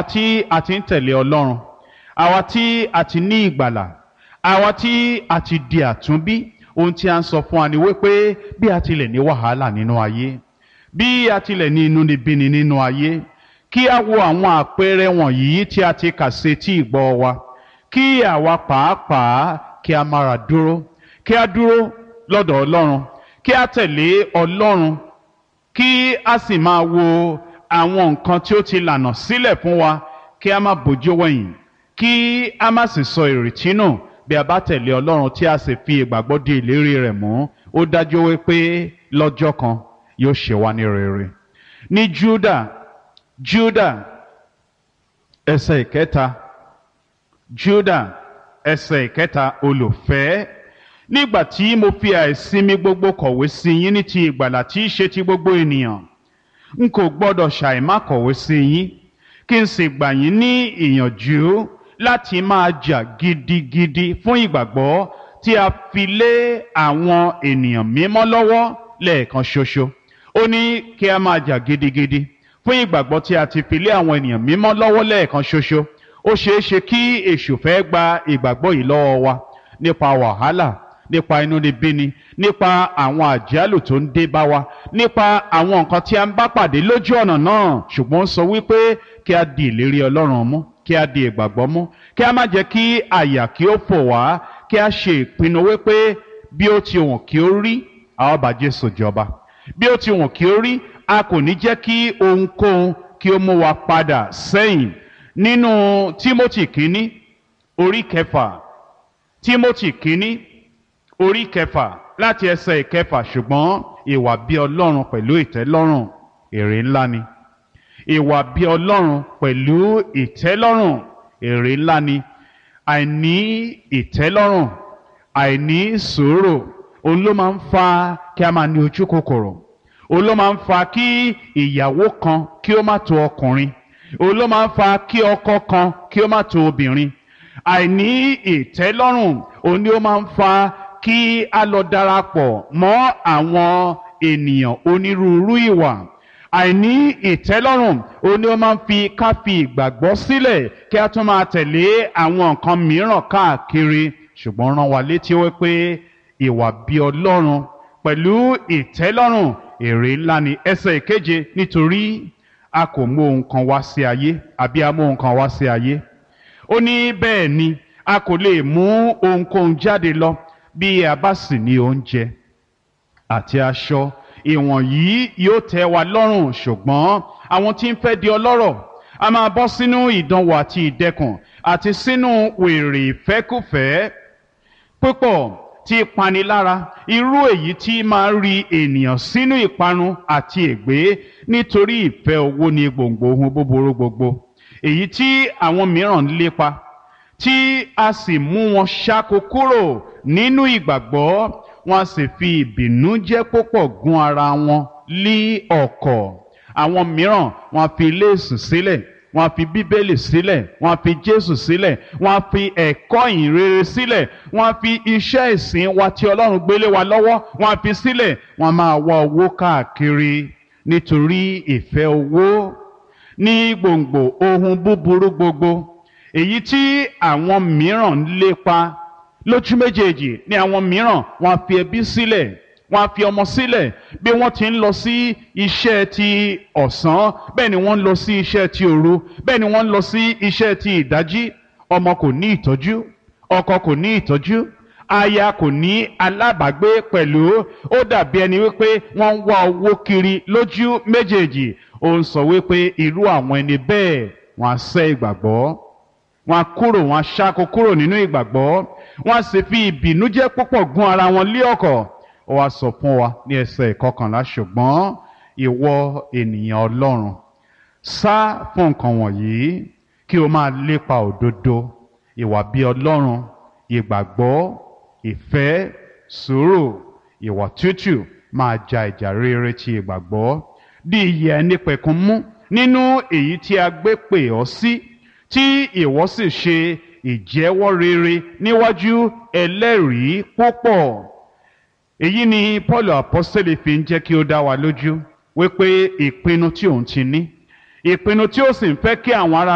tí a ti ń tẹ̀lé ọlọ́run àwa tí a ti ní ìgbàlà àwa tí a ti di àtúnbí ohun tí a ń sọ fún wa ni wípé bí a tilẹ̀ ní wàhálà nínú ayé bí a tilẹ̀ ní inúnibíni nínú ayé kí a wo àwọn àpẹẹrẹ wọ̀nyí tí a ti kà sí tí ìgbọ́ wa kí àwa pàápàá kí a mára dúró kí a dúró lọ́dọ̀ ọlọ́run kí a tẹ̀lé ọlọ́run kí a sì máa wo àwọn nǹkan tí ó ti lànà sílẹ̀ fún wa kí a má bójú wẹ̀yìn kí a má sì sọ ìrètí nù bí a bá tẹ̀lé ọlọ́run tí a sì fi ìgbàgbọ́ di ìlérí rẹ̀ mú ó dájú wípé lọ́jọ́ kan yóò ṣe wá ní rere ní Júdà Júdà ẹsẹ̀ ìkẹta Júdà ẹsẹ̀ ìkẹta olùfẹ́ nígbà tí mo fi àìsinmi gbogbo kọ̀wé sí yín ní ti ìgbàlà tí í ṣe ti gbogbo ènìyàn n kò gbọ́dọ̀ ṣàìmá kọ̀wé sí yín kí n sì gbà yín ní ìyànjú láti máa jà gidigidi fún ìgbàgbọ́ tí a fi lé àwọn ènìyàn mímọ́ lọ́wọ́ lẹ́ẹ̀kan ṣoṣo ó ní kí a máa jà gidigidi fún ìgbàgbọ́ tí a ti fi lé àwọn ènìyàn mímọ́ lọ́wọ́ lẹ́ẹ̀kan ṣoṣo ó ṣeé ṣe kí èṣù fẹ́ gba ìgbàgbọ́ yìí lọ́wọ́ wa nípa wàhálà nípa inúnibíni nípa àwọn àjálù tó ń dé bá wa nípa àwọn nǹkan tí a ń bá pàdé lójú ọ̀nà náà ṣùgbọ́n ó sọ wípé kí a di ìlérí ọlọ́run mú kí a di ìgbàgbọ́ mú kí a má jẹ́ kí àyà kí ó fò wá kí a ṣe ìpinnu wípé bí ó ti wọ̀n kí ó rí a ó bá Jésù jọba bí ó ti wọ̀n kí ó rí a kò ní jẹ́ kí ohunkóhun kí ó mú wa padà sẹ́yìn nínú Tímótì kínní orí kẹfà Tímótì kínní orí kẹfà láti ẹsẹ̀ ìkẹfà ṣùgbọ́n ìwà bí ọlọ́run pẹ̀lú ìtẹ́lọ́rùn èrè ńlá ni ìwà bí ọlọ́run pẹ̀lú ìtẹ́lọ́rùn èrè ńlá ni àìní ìtẹ́lọ́rùn àìní sùúrù òun ló máa ń fa kí a máa ní ojú kòkòrò òun ló máa ń fa kí ìyàwó kan kí ó má tó ọkùnrin òun ló máa ń fa kí ọkọ kan kí ó má tó obìnrin àìní ìtẹ́lọ́rùn òun ni ó máa ń fa kí a lọ darapọ̀ mọ́ àwọn ènìyàn onírúurú ìwà àìní ìtẹ́lọ́rùn òun ni ó máa ń fi ká fi ìgbàgbọ́ sílẹ̀ kí a tún máa tẹ̀lé àwọn nǹkan mìíràn káàkiri ṣùgbọ́n rán wa létí wípé ìwà bí ọlọ́run pẹ̀lú ìtẹ́lọ́rùn èrè ńlá ni ẹsẹ̀ ìkeje nítorí a kò mú ohun kan wá sí ayé àbí a mú ohun kan wá sí ayé ó ní bẹ́ẹ̀ ni a kò lè mú ohunkóhun jáde lọ bí a bá sì ní oúnjẹ àti aṣọ ìwọ̀nyí yóò tẹ́ wa lọ́rùn ṣùgbọ́n àwọn tí ń fẹ́ di ọlọ́rọ̀ a máa bọ́ sínú ìdánwò àti ìdẹkùn àti sínú wèrè ìfẹ́kùfẹ́ púpọ̀ tí panilára irú èyí tí máa ń ri ènìyàn sínú ìparun àti ègbé nítorí ìfẹ́ owó ní gbòǹgbò ohun búburú gbogbo èyí tí àwọn mìíràn ń lépa tí a sì mú wọn ṣáko kúrò nínú ìgbàgbọ́ wọn a sì fi ìbìnújẹ́ púpọ̀ gún ara wọn lí ọ̀kọ̀ àwọn mìíràn wọn a fi léèsù sílẹ̀ wọn a fi bíbélì sílẹ̀ wọn a fi jésù sílẹ̀ wọn a fi ẹ̀kọ́ ìhìnrere sílẹ̀ wọn a fi iṣẹ́ ìsìn wa tí ọlọ́run gbélé wa lọ́wọ́ wọn a fi sílẹ̀ wọn a máa wá owó káàkiri nítorí ìfẹ́ owó ní gbòǹgbò ohun búburú gbogbo èyí tí àwọn mìíràn ń lépa lójú méjèèjì ní àwọn mìíràn wọn á fi ẹbí sílẹ̀ wọn á fi ọmọ sílẹ̀ bí wọ́n ti ń lọ sí iṣẹ́ ti ọ̀sán bẹ́ẹ̀ ni wọ́n ń lọ sí iṣẹ́ ti òru bẹ́ẹ̀ ni wọ́n ń lọ sí iṣẹ́ ti ìdájí ọmọ kò ní ìtọ́jú ọkọ kò ní ìtọ́jú aya kò ní alábàágbé pẹ̀lú ó dàbí ẹni wípé wọ́n ń wá owó kiri lójú méjèèjì ó ń sọ wípé irú àwọn ẹni bẹ́ẹ̀ wọ́n á sẹ́ ìgbàgbọ́ wọ́n á kúrò wọ́n á ṣáko kúrò nínú ìgbàgbọ́ wọ́n á sì fi ìbìnújẹ́ púpọ̀ gún ara wọn lé ọ̀kọ̀ ó wá sọ fún wa ní ẹsẹ̀ ìkọkànlá ṣùgbọ́n ìwọ ènìyàn Ọlọ́run sá fún nǹkan wọ̀nyí kí o máa lépa òdodo ìwà bí Ọlọ́run ìgbàgbọ́ ìfẹ́ sùúrù ìwà tútù máa ja ìjà rere ti ìgbàgbọ́ bí ìyè ẹni pẹ̀kun mú nínú èyí tí a gbé pè ọ́ sí tí ìwọ sì ṣe ìjẹ́wọ́ rere níwájú ẹlẹ́rìí púpọ̀ èyí ni Paul apọ́sítélì fi ń jẹ́ kí ó dá wa lójú wípé ìpinnu tí òun ti ní ìpinnu tí ó sì ń fẹ́ kí àwọn ará